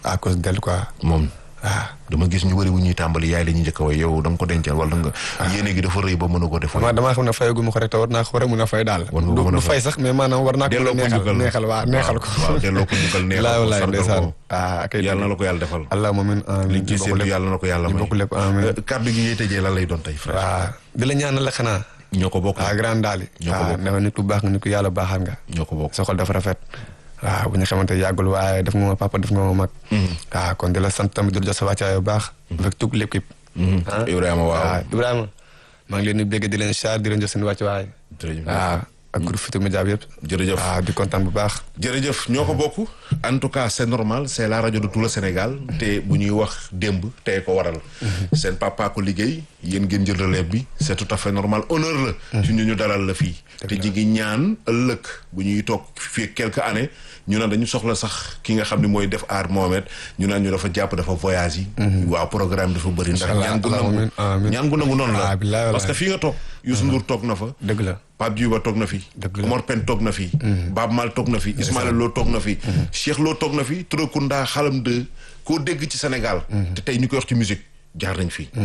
à cause d'elle quoi moom waaw dama gis ñu bëri bu ñuy tàmbali yaay la ñuy njëkk a way yow da nga ko dencal wala nga yéene gi dafa rëy ba mën a ko def dama damaa xam ne fayagu ma ko rek te war naa ko war a mun a fay daal War nga ko du mën a du fay sax mais maanaam war naa ko delloo ko neexal njukkal neexal waaw neexal ko waaw delloo ko njukkal neexal laay ko walaay sargal ndeysaan ko ah kay yàlla na la ko yàlla defal allah moomin amiin liñ ci ñu bokk séentu lépp yàlla na ko yàlla ñu may bokk lépp amiin Euh, kàddu gi yéy tëjee lan lay doon tey frère waaw di la ñaanal la xanaa ñoo ko bokk ah grand daal yi Ñoo ko waaw bokk. dafa nit ku baax nga nit ku yàlla baaxal nga ñoo ko bokk sa xol dafa rafet waaw bu ñu xamante yàggul waaye def nga ma papa def nga ma mag waaw kon di la sant tamit di la jox sa wàccaay bu baax avec toute l'équipe ah Ibrahima waaw waaw Ibrahima maa ngi leen di bégg di leen char di leen jox seen wàccuwaay jërëjëf waaw ak groupe Futurs Médias bi yëpp jërëjëf waaw di kontaan bu baax jërëjëf ñoo ko bokk en tout cas c'est normal c'est la rajo de tout le Sénégal te bu ñuy wax démb tey ko waral seen papa ko liggéey yéen ngeen jël relève bi c'est tout à fait normal honneur la ci ñu ñu dalal la fii te ji ngi ñaan ëllëg bu ñuy toog fii quelques années ñu naan dañu soxla sax ki nga xam ne mooy def aar Mohamed ñu naan ñu dafa jàpp dafa voyage yi waaw programme dafa bëri ndax Inch'Allah, ñaan gu nangu amiin, amiin. ñaan gu nangu noonu la Ah, billaay parce que wallaay. fii nga toog Youssou Ndour toog na fa dëgg la Pape Djiba toog na fi. Dëgg la. Omar Pène toog na fi. Baaba Maal toog na fi. Ismaïla Lo toog na fi. Cheikh Lo toog na fi. Turakunda Xalam 2 koo dégg ci Sénégal. te tey ñu koy wax ci musique jaar nañ fi.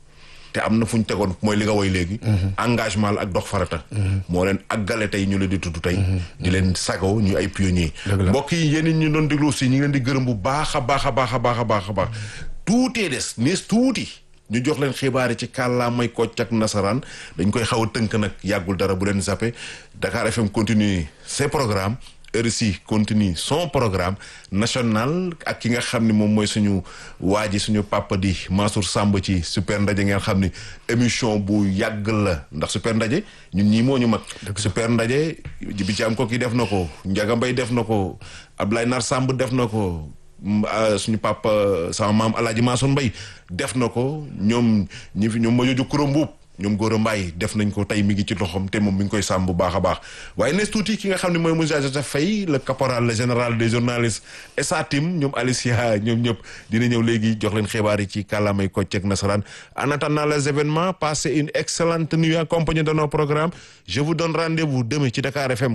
te am na fu ñu tegoon mooy li nga woy léegi. engagement la ak dox farata. moo leen àggale tey ñu leen di tudd tey. di leen sagoo ñu ay pionniers. Dëgg la. mbokk yi yéen ñu doon déglu aussi ñu ngi leen di gërëm bu baax a baax a baax a baax a baax a baax tuutee des nees tuuti ñu jox leen xibaar yi ci kàllaamay kocc ak nasaraan dañ koy xaw a tënk nag yàggul dara bu leen zappé Dakar FM continue ses programmes RSI continue son programme national ak ki nga xam ne moom mooy suñu waa ji suñu papa di Mansour Samb ci super ndaje ngeen xam ni émission bu yàgg la ndax super ndaje ñun ñii moo ñu mag super ndaje bi ci am ko ki def na ko Ndiaga Mbaye def na ko Ablaye Nar Samb def na ko m- ah, suñu papa sama maam Alaaji Mansour Mbaye def na ko ñoom ñi fi ñoom ma joju kuréel mbuub ñoom Gora Mbaye def nañ ko tey mi ngi ci loxoom te moom mi ngi koy sàmm bu baax a baax waaye nees tuuti ki nga xam ne mooy monsieur Joseph Faye le caporal le général des journalistes et sa team ñoom Alicia ñoom ñëpp dina ñëw léegi jox leen xibaar yi ci kàllaamay kocc ak nasaraan en attendant les événements passez une excellente nuit accompagnée de nos programmes je vous donne rendez-vous demain ci Dakar FM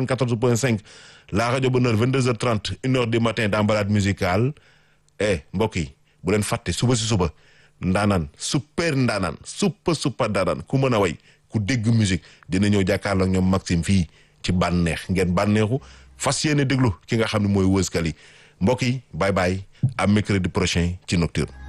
94.5 la rajo Bonheur 22h30 une heure du matin dans balade musicale eh mbokk yi bu leen fàtte suba si suba ndaanaan super ndaanaan super super ndaanaan ku mën a way ku dégg musique dina ñëw jàkkaarloo ak ñoom Maxime fii ci bànneex ngeen bànneexu fas yéene déglu ki nga xam ne mooy wëskal yi mbokk yi bye bye à mercredi prochain ci Nocturne